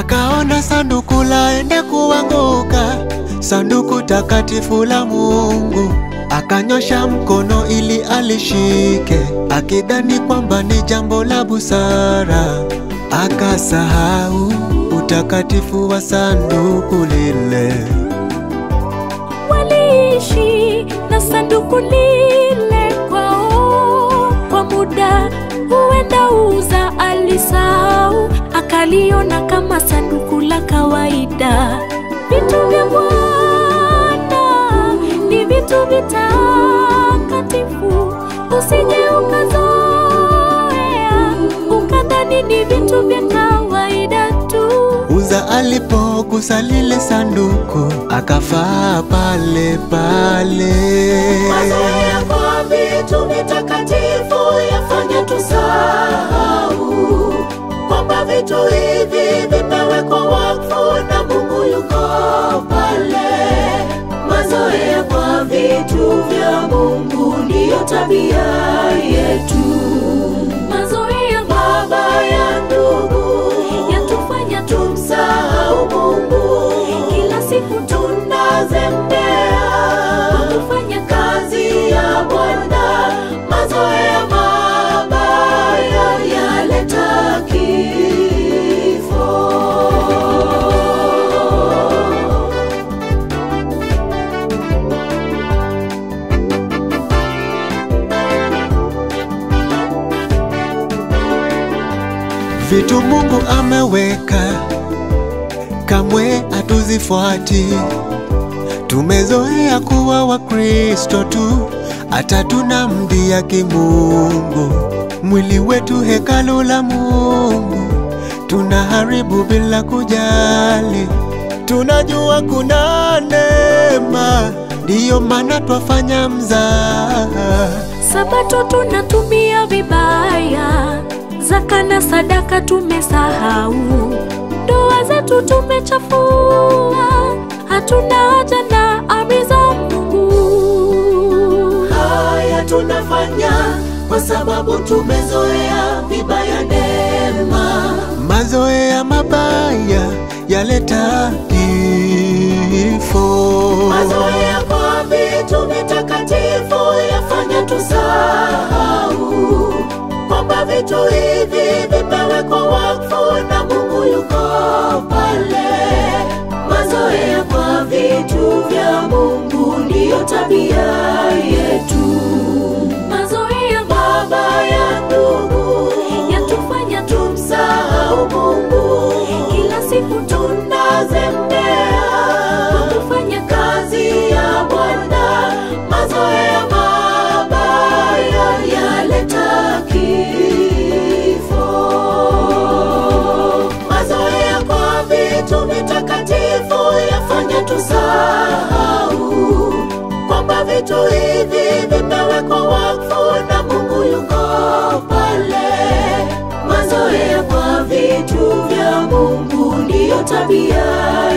akaona sanduku laenda kuanguka, sanduku takatifu la Mungu. Akanyosha mkono ili alishike, akidhani kwamba ni jambo la busara. Akasahau utakatifu wa sanduku lile. Waliishi na sanduku lile kwao kwa muda, huenda Uza alisahau, akaliona kama sanduku la kawaida. Vitu vya Bwana ni vitu vitakatifu, usije ukazoea ukadhani ni vitu vya kawaida tu. Uza alipogusa lile sanduku akafaa pale pale. Mazoea kwa vitu vitakatifu yafanya tusahau kwamba vitu hivi vimewekwa wakfu na Mungu yuko pale. Mazoea kwa vitu vya Mungu ndiyo tabia yetu. Mazoea Mabaya ndugu yatufanya tumsahau Mungu, kila siku tunazembea tufanya kazi ya Bwana. Mazoea mabaya yaleta kifo. Vitu Mungu ameweka kamwe hatuzifuati. Tumezoea kuwa Wakristo tu, hata tunamdhia kimungu. Mwili wetu hekalu la Mungu, tunaharibu bila kujali. Tunajua kuna neema, ndiyo maana twafanya mzaha. Sabato tunatumia vibaya, zaka na sadaka tumesahau, ndoa zetu tumechafua, hatuna haja na amri za Mungu. Haya tunafanya kwa sababu tumezoea vibaya neema. Mazoea mabaya yaleta kifo. Mazoea kwa vitu vitakatifu yafanya tusahau kwamba vitu hivi vimewekwa wakfu na Mungu yuko pale. Mazoea kwa vitu vya Mungu ndiyo tabia yetu. Mazoea Mabaya ndugu yatufanya tumsahau Mungu, kila siku tunazembea tufanya kazi ya Bwana. Mazoea mabaya yaleta kifo. Mazoea kwa vitu vitakatifu yafanya tusahau kwamba vitu hivi vimewekwa wakfu na Mungu yuko pale. Mazoea kwa vitu vya Mungu ndiyo tabia